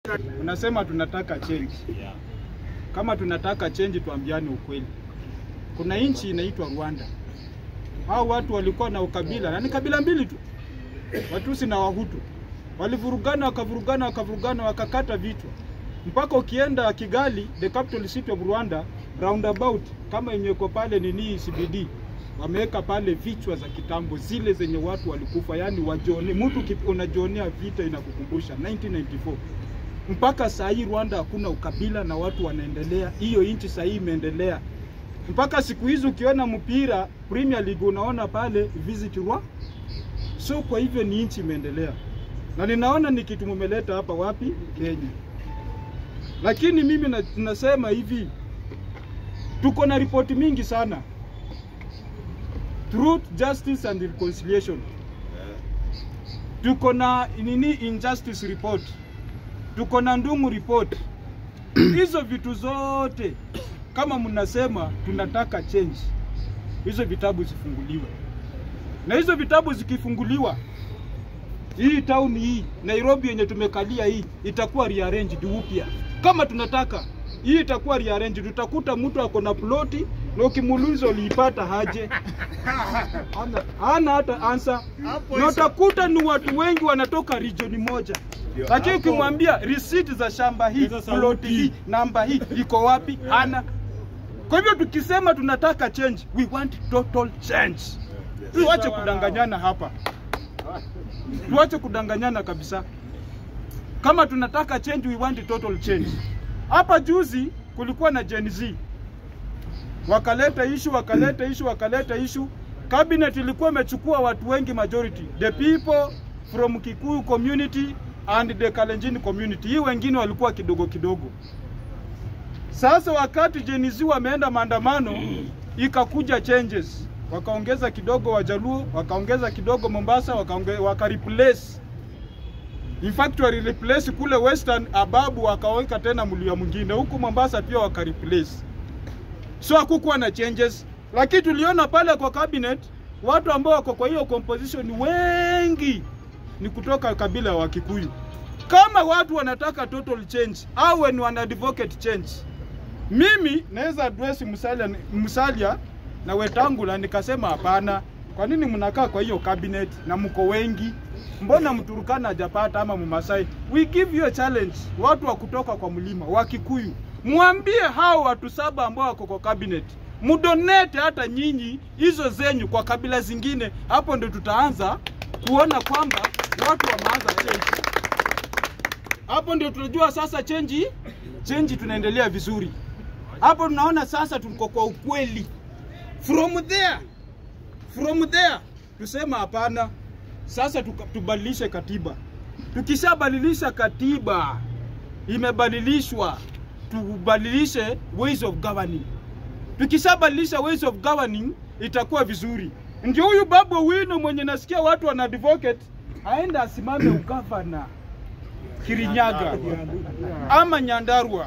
Unasema tunataka change. Kama tunataka change, tuambiane ukweli. Kuna nchi inaitwa Rwanda. Hao watu walikuwa na ukabila na ni kabila mbili tu, Watusi na Wahutu. Walivurugana, wakavurugana, wakavurugana, wakakata vichwa mpaka ukienda Kigali, the capital city of Rwanda, roundabout kama yenye iko pale nini CBD, wameweka pale vichwa za kitambo zile zenye watu walikufa, yani wajione, mtu ki- unajionea vita inakukumbusha 1994 mpaka saa hii Rwanda hakuna ukabila na watu wanaendelea. Hiyo nchi saa hii imeendelea mpaka siku hizi, ukiona mpira Premier League unaona pale visit Rwanda. So kwa hivyo ni nchi imeendelea, na ninaona ni kitu mumeleta hapa wapi Kenya. Lakini mimi na, nasema hivi, tuko na ripoti mingi sana, truth, justice and reconciliation. Tuko na nini, injustice report, tuko na Ndung'u report. Hizo vitu zote kama mnasema tunataka change, hizo vitabu zifunguliwe, na hizo vitabu zikifunguliwa hii town hii Nairobi yenye tumekalia hii itakuwa rearranged upya. Kama tunataka hii itakuwa rearranged, tutakuta mtu ako na ploti na ukimuuliza uliipata haje, hana, hana hata answer, na utakuta ni watu wengi wanatoka region moja, lakini ukimwambia receipt za shamba hii ploti hii namba hii iko wapi, hana. Kwa hivyo tukisema tunataka change, we want total change. Tuache kudanganyana hapa tuache kudanganyana kabisa. Kama tunataka change, we want total change. Hapa juzi kulikuwa na Gen Z wakaleta issue, wakaleta issue, wakaleta issue. Cabinet ilikuwa imechukua watu wengi, majority the people from Kikuyu community and the Kalenjin community. Hii wengine walikuwa kidogo kidogo. Sasa wakati Gen Z wameenda maandamano, ikakuja changes, wakaongeza kidogo Wajaluo, wakaongeza kidogo Mombasa, wakaonge, waka replace in fact wali replace kule Western Ababu, wakaweka tena mlio mwingine huku Mombasa pia waka replace, so hakukuwa na changes, lakini tuliona pale kwa cabinet watu ambao wako kwa hiyo composition wengi ni kutoka kabila wa Kikuyu. Kama watu wanataka total change au ni wana advocate change, mimi naweza address Musalia, Musalia na Wetangula nikasema hapana. Kwa nini mnakaa kwa hiyo cabinet na mko wengi? Mbona Mturukana hajapata ama Mmasai? We give you a challenge, watu wa kutoka kwa mlima wa Kikuyu, mwambie hao watu saba ambao wako kwa cabinet mudonete hata nyinyi hizo zenyu kwa kabila zingine. Hapo ndio tutaanza kuona kwamba watu wameanza change. Hapo ndio tunajua sasa change, change tunaendelea vizuri. Hapo tunaona sasa tuko kwa ukweli. From there, from there tusema hapana, sasa tuka- tubadilishe katiba. Tukishabadilisha katiba, imebadilishwa, tubadilishe ways of governing. Tukishabadilisha ways of governing itakuwa vizuri. Ndio huyu Babu Owino mwenye nasikia watu wana advocate aende asimame ugavana Kirinyaga ama Nyandarua,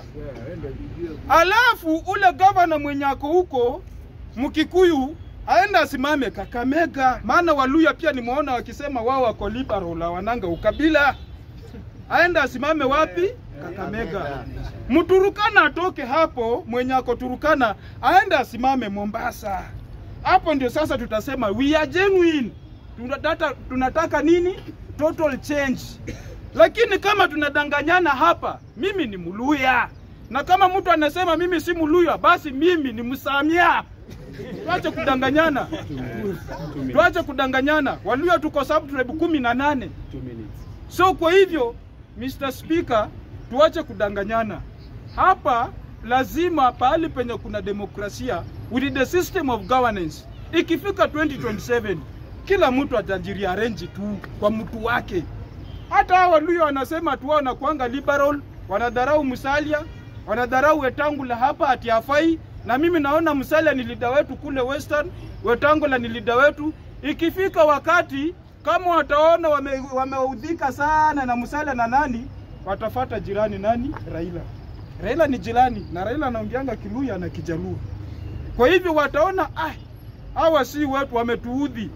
alafu ule gavana mwenye ako huko Mkikuyu aende asimame Kakamega, maana Waluya pia nimeona wakisema wao wako liberal, hawananga ukabila. Aende asimame wapi? Kakamega. Mturukana atoke hapo, mwenye ako Turukana aende asimame Mombasa. Hapo ndio sasa tutasema we are genuine. Tunataka, tunataka nini? Total change. Lakini kama tunadanganyana hapa, mimi ni Mluya, na kama mtu anasema mimi si Mluya, basi mimi ni Msamia. Tuache kudanganyana, tuache kudanganyana. Waluya tuko subtribe kumi na nane. So kwa hivyo Mr. Speaker, tuache kudanganyana hapa. Lazima pahali penye kuna demokrasia with the system of governance, ikifika 2027 kila mtu atajirearrange tu kwa mtu wake. Hata hao Waluya wanasema tu wao wanakuanga liberal, wanadharau Musalia, wanadharau Wetangula hapa ati hafai, na mimi naona Musalia ni leader wetu kule Western, Wetangula ni leader wetu. Ikifika wakati kama wataona wame, wameudhika sana na Musalia na nani, watafata jirani nani? Raila. Raila ni jirani na Raila anaongeanga Kiluya na Kijaluo. Kwa hivyo wataona ah, hawa si watu wametuudhi,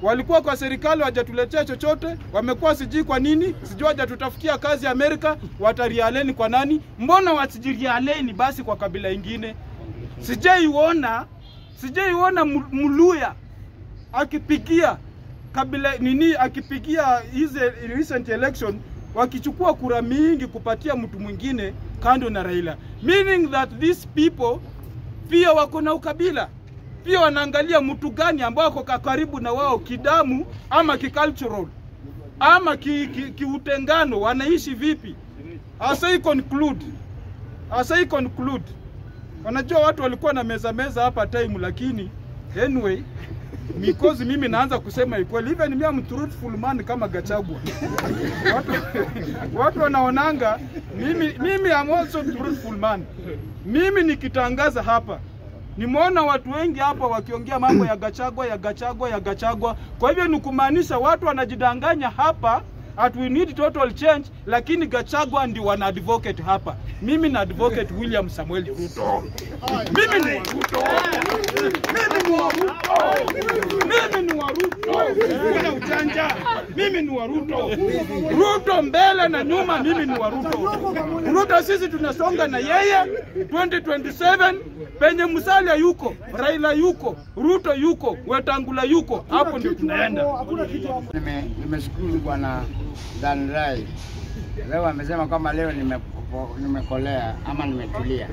walikuwa kwa serikali wajatuletea chochote, wamekuwa sijui kwa nini, sijui wajatutafutia kazi Amerika, watarialeni kwa nani? Mbona wasijirialeni basi kwa kabila ingine? Sijaiona, sijaiona Mu- Muluya akipigia kabila nini, akipigia hizi recent election wakichukua kura mingi kupatia mtu mwingine kando na Raila, meaning that these people pia wako na ukabila, pia wanaangalia mtu gani ambao ako ka- karibu na wao kidamu ama kicultural ama kiutengano ki, ki kiutengano, wanaishi vipi. Asai conclude, asai conclude. Wanajua watu walikuwa na meza meza hapa time, lakini anyway because mimi naanza kusema ikweli, even mimi am truthful man kama Gachagua. watu, watu wanaonanga mimi, mimi am also truthful man. Mimi nikitangaza hapa nimeona watu wengi hapa wakiongea mambo ya Gachagua ya Gachagua ya Gachagua. Kwa hivyo ni kumaanisha watu wanajidanganya hapa at we need total change, lakini Gachagua ndio wana advocate hapa. Mimi na advocate William Samuel Ruto. Mimi ni wa Ruto. Mimi ni wa Ruto. Mimi ni wa Ruto. Kuna ujanja. Mimi ni wa Ruto. Ruto mbele na nyuma, mimi ni wa Ruto. Ruto sisi tunasonga na yeye 2027 penye Musalia yuko, Raila yuko, Ruto yuko, Wetangula yuko, hapo ndio tunaenda. Nime- Nimeshukuru bwana Dan Rai. Leo amesema kwamba leo nimepo- nimekolea ama nimetulia.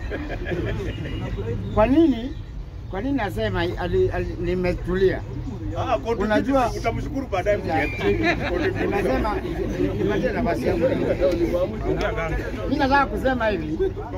Kwa nini? Kwa nini nasema ali- ali- nimetulia? Unajua utamshukuru baadaye Unasema nipatie nafasi yangu. Mimi nataka kusema hivi.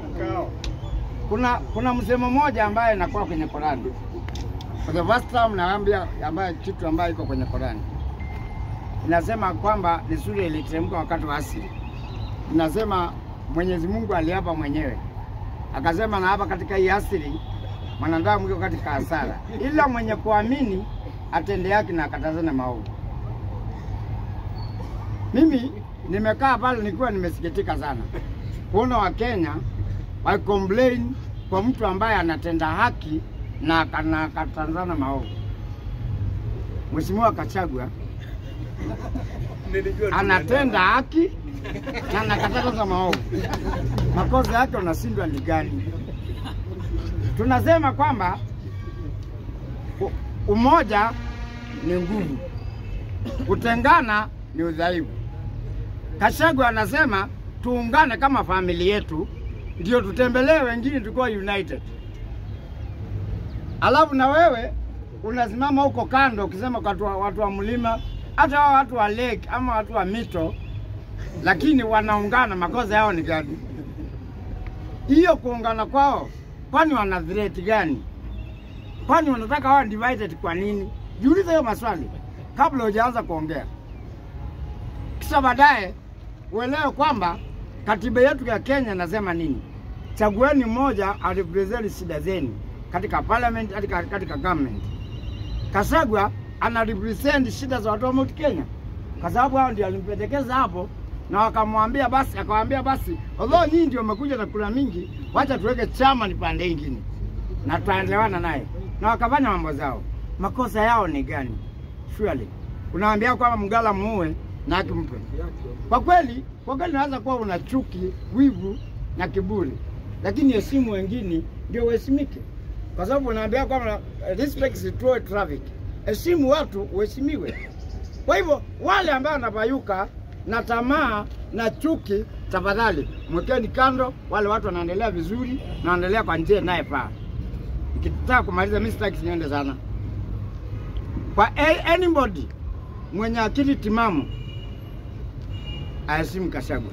Kuna kuna msemo mmoja ambaye inakuwa kwenye Qurani. For the first time naambia ambaye kitu ambaye iko kwenye Qurani. Inasema kwamba ni sura iliteremka wakati wa asili. Inasema Mwenyezi Mungu aliapa mwenyewe. Akasema na hapa katika hii asili mwanadamu yuko katika hasara. Ila mwenye kuamini atende yake na akatazane maovu. Mimi nimekaa pale nikiwa nimesikitika sana kuona Wakenya wa complain kwa mtu ambaye anatenda haki na akana- akatazana maovu. Mheshimiwa Kachagua anatenda haki na anakataza maovu. Makosa yake unashindwa ni gani? Tunasema kwamba u- umoja ni nguvu, kutengana ni udhaifu. Kashagwa anasema tuungane kama familia yetu, ndio tutembelee wengine tukiwa united. Alafu na wewe unasimama huko kando ukisema kwa watu wa, watu wa mlima, hata hao watu wa lake ama watu wa mito, lakini wanaungana. Makosa yao ni gani? Hiyo kuungana kwao, kwani wana threat gani? Kwani wanataka wawe divided kwa nini? Jiulize hiyo maswali kabla hujaanza kuongea, kisha baadaye uelewe kwamba katiba yetu ya Kenya inasema nini. Chagueni mmoja arepresent shida zenu katika parliament, katika, katika government. Kasagwa ana represent shida za watu wa Mount Kenya, kwa sababu hao ndio alimpendekeza hapo, na wakamwambia basi, akawaambia basi, although nyinyi ndio mmekuja na kura mingi, wacha tuweke chama ni pande ingine na tutaelewana naye, na wakafanya mambo zao. Makosa yao ni gani? Surely unaambia kwamba mgala muue na akimpe. Kwa kweli, kwa kweli naweza kuwa una chuki, wivu na kiburi, lakini heshimu wengine ndio uheshimike, kwa sababu unaambia kwamba eh, respect is true traffic, heshimu watu uheshimiwe. Kwa hivyo wale ambao wanapayuka na tamaa na chuki, tafadhali mwekeni kando. Wale watu wanaendelea vizuri na wanaendelea kwa njia inayofaa. Nikitaka kumaliza, mimi sitaki niende sana kwa a- anybody mwenye akili timamu aheshimu Kashagwa.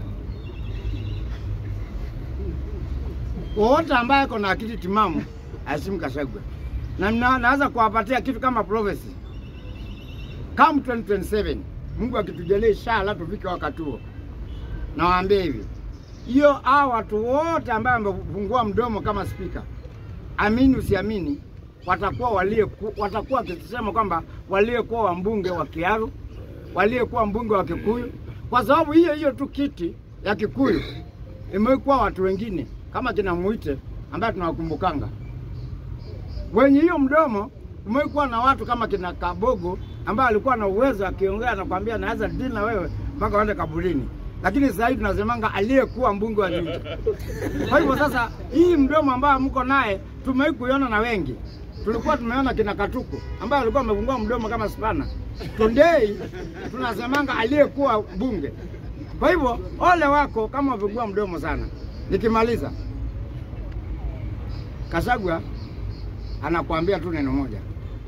Wowote ambaye ako na akili timamu aheshimu Kashagwa, na na- naweza kuwapatia kitu kama prophecy come 2027 Mungu akitujalia inshallah tufike wakati huo, nawaambia hivi, hiyo hao watu wote ambao wamefungua mdomo kama spika, amini usiamini, watakuwa walie watakuwa wakisema kwamba waliyekuwa wambunge wa Kiaru, waliyekuwa mbunge wa Kikuyu, kwa sababu hiyo hiyo tu kiti ya Kikuyu imekuwa watu wengine kama kina Muite ambaye tunawakumbukanga wenye hiyo mdomo umekuwa na watu kama kina Kabogo ambaye alikuwa na uwezo akiongea anakwambia naweza dili na wewe mpaka uende kaburini, lakini sasa hivi tunasemanga aliyekuwa mbunge wa Juja. Kwa hivyo sasa, hii mdomo ambayo mko naye tumewahi kuiona na wengi. Tulikuwa tumeona kina Katuku ambaye alikuwa amefungua mdomo kama spana. Tondei tunasemanga aliyekuwa bunge. Kwa hivyo ole wako kama umefungua mdomo sana. Nikimaliza, Kasagwa anakuambia tu neno moja,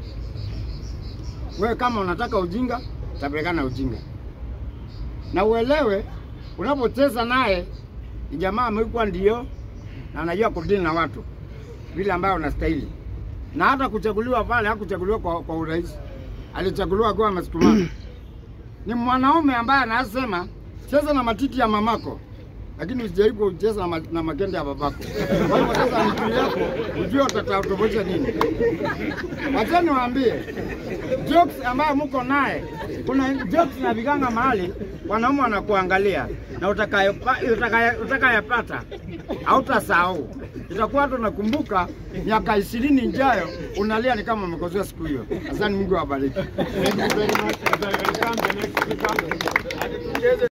wewe kama unataka ujinga utapelekana ujinga, na uelewe unapocheza naye ni jamaa amekuwa ndio na anajua kudili na watu vile ambayo unastahili, na hata kuchaguliwa pale hakuchaguliwa kwa, kwa urahisi, alichaguliwa akiwa amesukumana. Ni mwanaume ambaye anasema cheza na matiti ya mamako lakini usijaribu kucheza na, ma, na makende ya babako. Kwa hivyo sasa mtu yako ujue utatofautisha nini. Wacheni waambie jokes ambayo mko naye, kuna jokes na viganga mahali wanaume wanakuangalia na utakayopata utakaye, utakayepata hautasahau. Itakuwa hata unakumbuka miaka ishirini ijayo unalia ni kama umekosea siku hiyo. Asante, Mungu awabariki. Thank you very much. As I welcome the next speaker.